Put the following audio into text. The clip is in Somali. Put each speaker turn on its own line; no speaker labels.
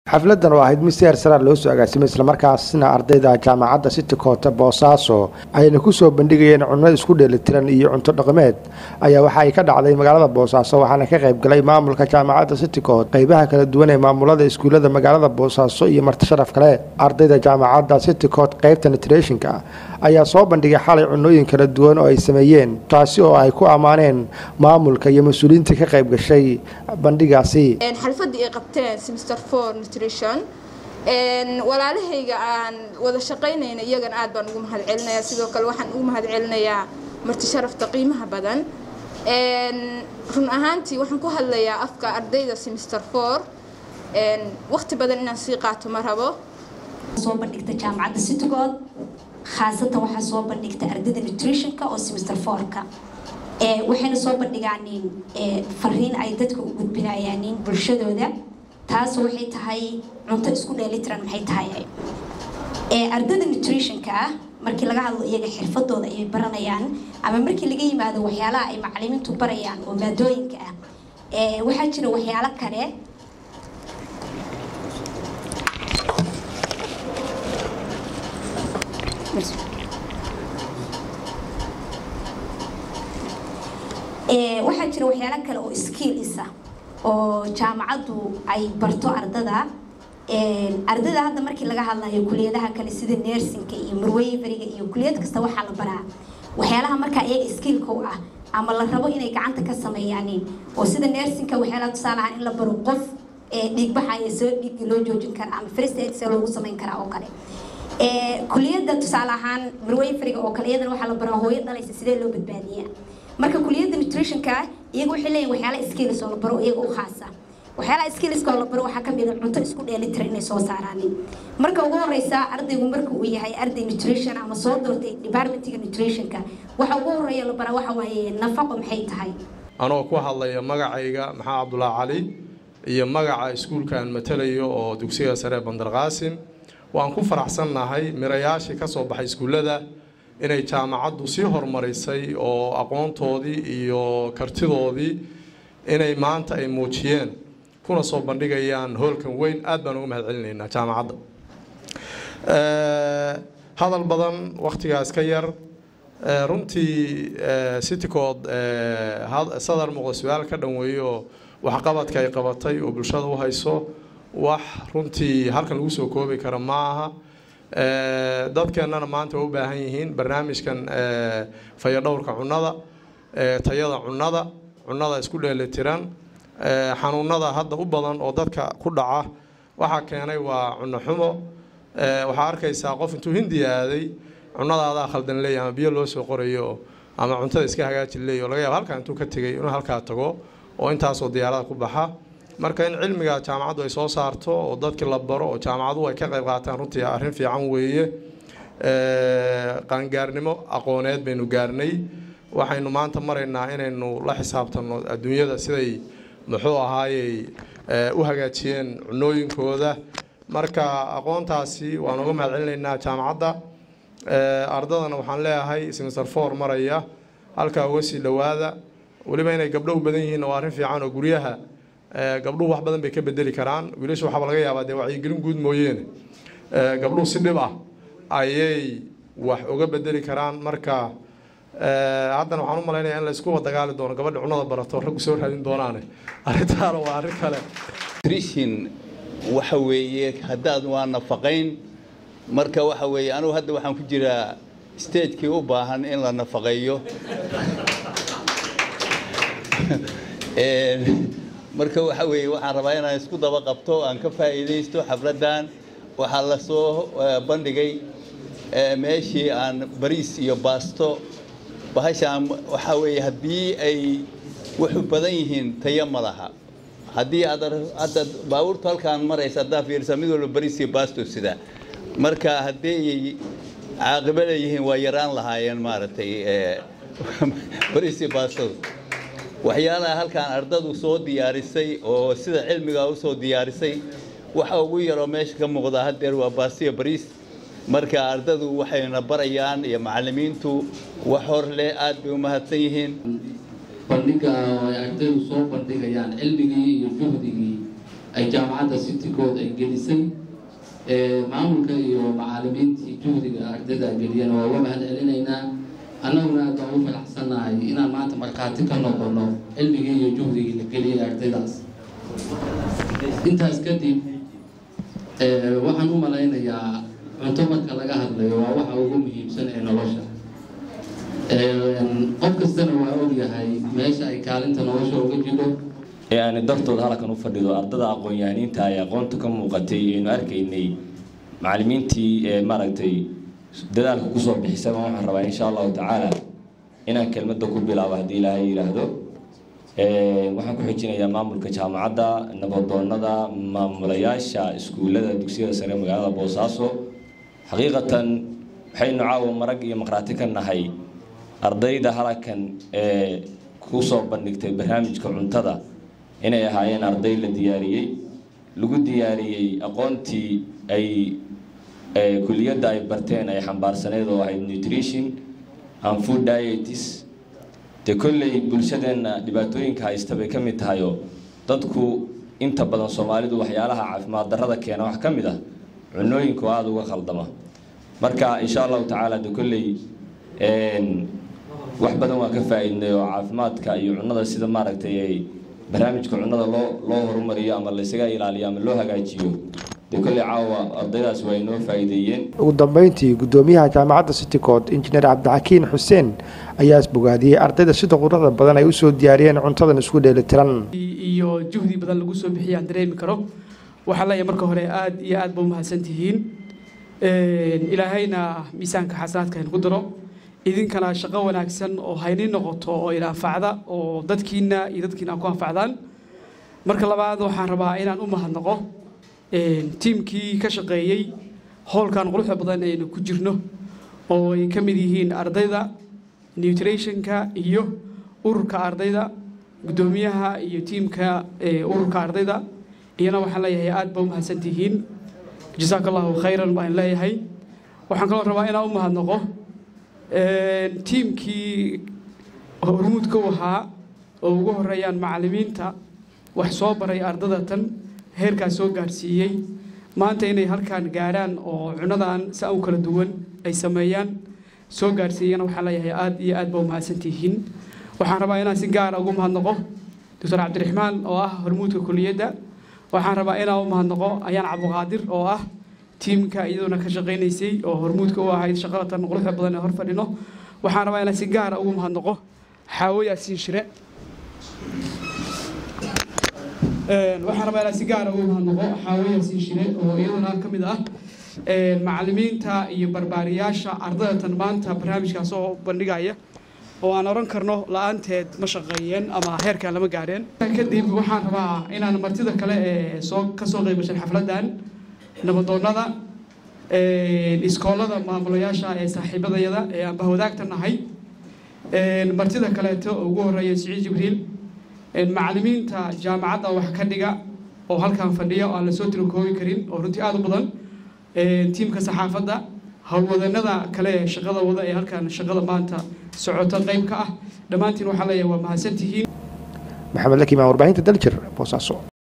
xafladan oo ahayd mid si hersaraar loo soo agaasimay islamarkaasna ardayda jaamacadda city koota boosaaso ayna ku soo bandhigayeen cunno isku dheelitiran iyo cunto dhaqameed ayaa waxa ay ka dhacday magaalada boosaaso waxaana ka qayb galay maamulka jaamacadda city koot qeybaha kala duwan ee maamulada iskuullada magaalada boosaaso iyo marti sharaf kale ardayda jaamacadda city koot qeybta nitreeshinka ayaa soo bandhigay xalay cunooyin kala duwan oo ay sameeyeen taasi oo ay ku ammaaneen maamulka iyo mas-uuliyiintii ka qayb gashay bandhigaasi
xalfadii ay qabteen semester four nutrition walaalahayga aan wada shaqaynayna iyagana aad baan ugu mahad celinayaa sidoo kale waxaan ugu mahad celinayaa marti sharafta qiimaha badan run ahaantii waxaan ku hadlayaa afka ardayda semester four waqti badan inaan sii qaato ma rabo
soo bandhigta jaamacadda citygood khaasatan waxaa soo bandhigta ardayda nutritionka oo semester fourka waxayna soo bandhigaanin fariin ay dadka u gudbinayaanin bulshadooda taas waxay tahay cunto isku dheelitiran maxay tahay ardayda nutritionka ah markii laga hadlo iyaga xirfadooda ayay baranayaan ama markii laga yimaado waxyaalaha ay macalimiintu barayaan oo maadooyinka ah waxaa jira waxyaalo kale waxaa jira waxyaalo kale oo skill isa oo jaamacaddu ay barto ardada ardada hadda markii laga hadlayo kuliyadaha kale sida nersinka iyo marweyveriga iyo kuliyad kasta waxaa la baraa waxyaalaha markaa iyaga skillka u ah ama la rabo inay gacanta ka sameeyaan oo sida nersinka waxyaalaha tusaale ahaan in la baro qof dhiigbaxaya soo dhiigga loo joojin kara ama first aid see loogu samayn karaa oo kale kuliyadda tusaale ahaan marweyveriga oo kale iyadana waxaa la baraa hooyo dhalaysa sidee loo badbaadiyaa marka kuliyadda nutritionka iyaga waxay leeyihin waxyaala skills oo la baro iyaga u khaasa waxyaalaha skillska oo la baro waxaa kamid a cunto isku dheelitira inay soo saaraan marka ugu horeysa ardaygu marka uu yahay arday nutrition ama soo doortay departmentiga nutritionka waxa ugu horeeya la baraa waxa waaye nafaqo maxay tahay
anoo ku hadlaya magacayga maxaa cabdulaahi cali iyo magaca iskuulkaan matalayo oo dugsiga sare bandar qaasim waan ku faraxsannahay mirayaashii ka soo baxay iskuullada inay jaamacaddu sii horumarisay oo aqoontoodii iyo kartidoodii inay maanta ay muujiyeen kuna soo bandhigayaan hoolkan weyn aad baan uga mahad celinaynaa jaamacadda hadal badan wakhtigaas ka yar runtii citycood sadar muuqda su-aal ka dhanweeyo waxqabadka ay qabatay oo bulshada u hayso wax runtii halkan lagu soo koobi kara ma aha dadkeennana maanta waa u baahan yihiin barnaamijkan fayadhowrka cunnada tayada cunnada cunnada isku dheelitiran xanuunada hadda u badan oo dadka ku dhaca waxaa keenay waa cunno xumo waxaa arkaysaa qof intuu hindi aaday cunnadaadaa khaldan leeya ama biyo loo soo qorayo ama cuntada iska hagaaji leeya laga yaaba halkaa intuu ka tegay inuu halkaa tago oo intaasoo diyaarada ku baxa marka in cilmiga jaamacaddu ay soo saarto oo dadkii la baro oo jaamacaduhu ay ka qayb qaataan runtii arrin fiican weeye qaangaarnimo aqooneed baynu gaarnay waxaynu maanta maraynaa inaynu la xisaabtanno adduunyada siday muxuu ahaayey u hagaajiyeen cunooyinkooda marka aqoontaasi waan uga mahad celinaynaa jaamacadda ardadana waxaan leeyahay semester four maraya halkaa uga sii dhowaada weliba inay gabdho u badan yihiin waa arrin fiican oo guryaha gabdhuhu wax badan bay ka bedeli karaan wiilasha waxaaba laga yaabaa dee wacyigelin guud mooyeene gabdhuhu si dhib ah ayay wax uga bedeli karaan marka haddana waxaan u malaynaya in la isku dagaali doono gabadha cunnada barato raggu soo raadin doonaane arrintaana waa arrin kale
nutrition waxa weeye haddaad waa nafaqayn marka waxa weeye anugu hadda waxaan ku jiraa stagekii u baahan in la nafaqeeyo marka waxa weeye waxaan rabaa inaan isku daba qabto aan ka faa'iidaysto xafladdan waxaa la soo bandhigay meeshii aan bariis iyo baasto bahashaan waxaa weeye haddii ay wuxu badan yihiin tayo ma laha haddii aad hadda baabuurtu halkaan maraysa haddaa fiirsa mid walba bariis iyo baasto sida marka haddii caaqibo leeyihiin waa yaraan lahaayeen maaragtay bariis iyo baastadu waxyaalaha halkaan ardadu soo diyaarisay oo sida cilmiga u soo diyaarisay waxa ugu yaroo meesha ka muuqda haddeer waa baastiyo bariis marka ardadu waxayna barayaan iyo macallimiintu wax hor leh aad bay u mahadsan yihiin
bandhiga ay ardaydu soo bandhigayaan cilmigii iyo juhdigii ay jaamacadda citycode ay gelisay maamulka iyo macaalimiintii juhdiga ardayda geliyeen waa uga mahad celinaynaa annaguna aad baan u faraxsannahay inaan maanta markhaati ka noqono cilmigii iyo juhdigii la geliyay ardaydaas intaas kadib waxaan u malaynayaa cunto marka laga hadlayo waa waxa ugu muhiimsan ee nolosha qof kastana waa ogyahay meesha ay kaalinta nolosha uga jiro
ee aani dartooda halkan u fadhido ardada aqoon-yahaniinta ay aqoonta ka muuqatay aynu arkaynay macallimiintii ee maaragtay dadaalka kusoo bixisaba waxaan rabaa insha allahu tacaala inaan kelmadda ku bilaabo haddii ilaahay yidhaahdo waxaan ku xijinayaa maamulka jaamacadda nabadoonada maamulayaasha iskuullada dugsiyada sare magaalada boosaaso xaqiiqatan waxaynu caawa marag iyo maqhraati ka nahay ardayda halkan ee kusoo bandhigtay barnaamijka cuntada inay ahaayeen arday la diyaariyey lagu diyaariyey aqoontii ay kuliyadda ay barteen ay xambaarsaneyd oo ahayd nutrition and food dietis dee kolley bulshadeenna dhibaatooyinka haysta bay ka mid tahayoo dadku inta badan soomaalidu waxyaalaha caafimaad darrada keena wax ka mid ah cunooyinku aada uga khaldama marka insha allahu tacaala de kolley wax badan waan ka faa-iidnay oo caafimaadka iyo cunnada sida maaragtay ay barnaamijka cunnada loo loo horumariyo ama laysaga ilaaliyo ama loo hagaajiyo dee kolley caawa ardaydaas waa inoo faa-iideeyeen
ugu dambeyntii guddoomiyaha jaamacadda citycode injineer cabdixakiin xuseen ayaa isbogaadiyey ardayda sida quruxda badan ay usoo diyaariyeen cuntadan isku dheelitiran
iyo juhdi badan lagu soo bixiyay aan dareemi karo waxaa leeyahay marka hore aada iyo aad ba umahadsan tihiin ilaahayna miisaanka xasanaadka hayn ku daro idinkana shaqo wanaagsan oo hayni noqoto oo ila anfacda oo dadkiina iyo dadkiina ku anfacdaan marka labaad waxaan rabaa inaan u mahadnaqo tiimkii ka shaqeeyey howlkan quruxda badan aynu ku jirno oo ay ka mid yihiin ardayda nutritionka iyo ururka ardayda guddoomiyaha iyo tiimka ururka ardayda iyana waxaan leeyahay aad ba u mahadsantihiin jasaaka allahu khayran baan leeyahay waxaan kaloo rabaa inaan u mahadnaqo tiimkii hormuudka u ahaa oo ugu horeeyaan macallimiinta wax soo baray ardada tan heerkaas soo gaarsiiyey maanta inay halkaan gaaraan oo cunadan si u kala duwan ay sameeyaan soo gaarsiiyana waxaan leeyahay aad iyo aad ba u mahadsantihiin waxaan rabaa inaan si gaara ugu mahadnaqo doctor cabdiraxmaan oo ah hormuudka kuliyadda waxaan rabaa inaan u mahadnaqo ayaan cabdiqaadir oo ah tiimka iyaduna ka shaqaynaysay oo hormuudka u ahayd shaqadatan quruxda badan ee hor fadhino waxaan rabaa inaan si gaara ugu mahadnaqo xaawo yaasiin shire waxaan rabaa inaan si gaara ugu mahadnaqo xaawo yaasiin shire oo iyaduna ka mid ah macallimiinta iyo barbaariyaasha ardadatan maanta barnaamijkaa soo bandhigaya oo aan oran karno la-aanteed ma shaqeeyeen ama heerkan lama gaareen kadib waxaan rabaa inaan martida kale ee soo ka soo qeybgashan xafladdan nabadoonnada iskoolada maamulayaasha ee saaxiibadayada ee aan bahwadaagta nahay martida kaleeto oo ugu horeeya siciid jibriil macallimiinta jaamacadda wax ka dhiga oo halkan fadhiya oo aan lasoo tirakoobi karin oo runtii aada u badan tiimka saxaafadda howlwadanada kale ee shaqada wada ee halkan shaqada maanta socoto qayb ka ah dhammaantiin waxaa leeyahay waa mahadsantihiin
maxamed lakimaan warbaahinta daljir boosaaso